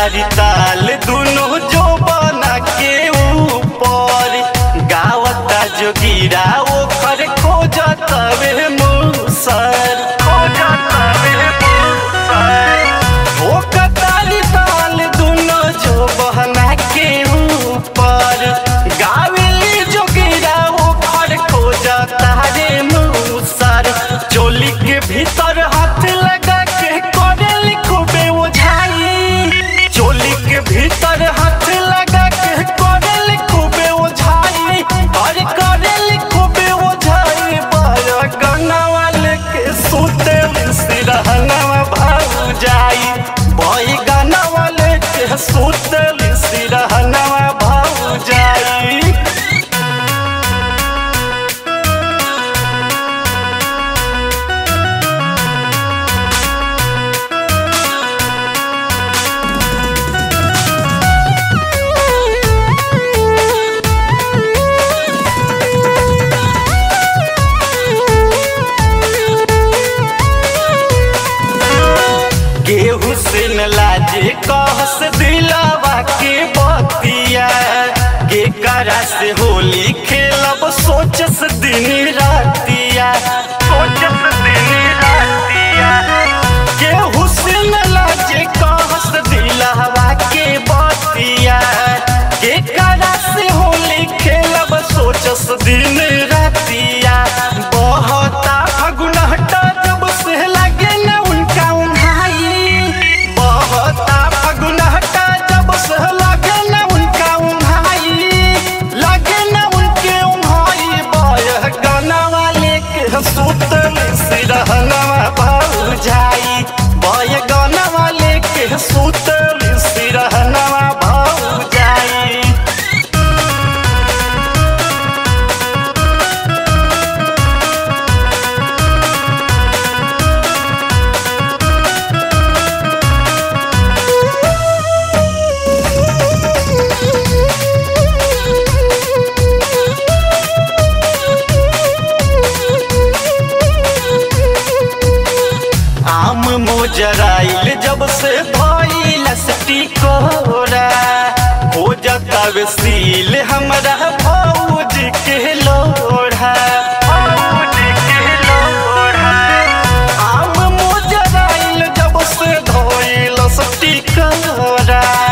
तारी ताल दुनो जो बना के ऊपर गावता जोगिरा ओकर खोजत वे मुसर खोजत वे मुसर ओ कतारी ताल दुनो जो बहना के ऊपर गावेली जोगिरा ओकर खोजता रे मुसर चोली के भीतर हाथ लगा के करे खूबे ओझाई चोली के भीतर हाथ लगा के करे खूबे ओझाई और करे खूबे ओझाई बाया गन्ना वाले के सूते सिरहनवा भाग जाई बाई गाना वाले के सूते सिरहनवा भाग जाई गेहूं से न लाजे कहस दिलावा के बतिया के करा से होली खेलब सोचस दिन रातिया सोचस दिन रातिया गेहूं से न लाजे कहस दिलावा के बतिया के करा से होली खेलब सोचस दिन रातिया बहता फगुनहटा जब से लगे न उनका उन्हाई बहता फगुनहटा जब से लगे न उनका उन्हाई लगे न उनके उन्हाई बह गाना वाले के सुतल सिरहनवा भाग जाई बह गाना वाले के सुतल सिरहनवा भाग जाई आम मोजराइल जब से भइल स्टिकोरा हो जतावे सील हमरा भौज के लोढ़ा भौज के लोढ़ा आम मोजराइल जब से धइल स्टिकोरा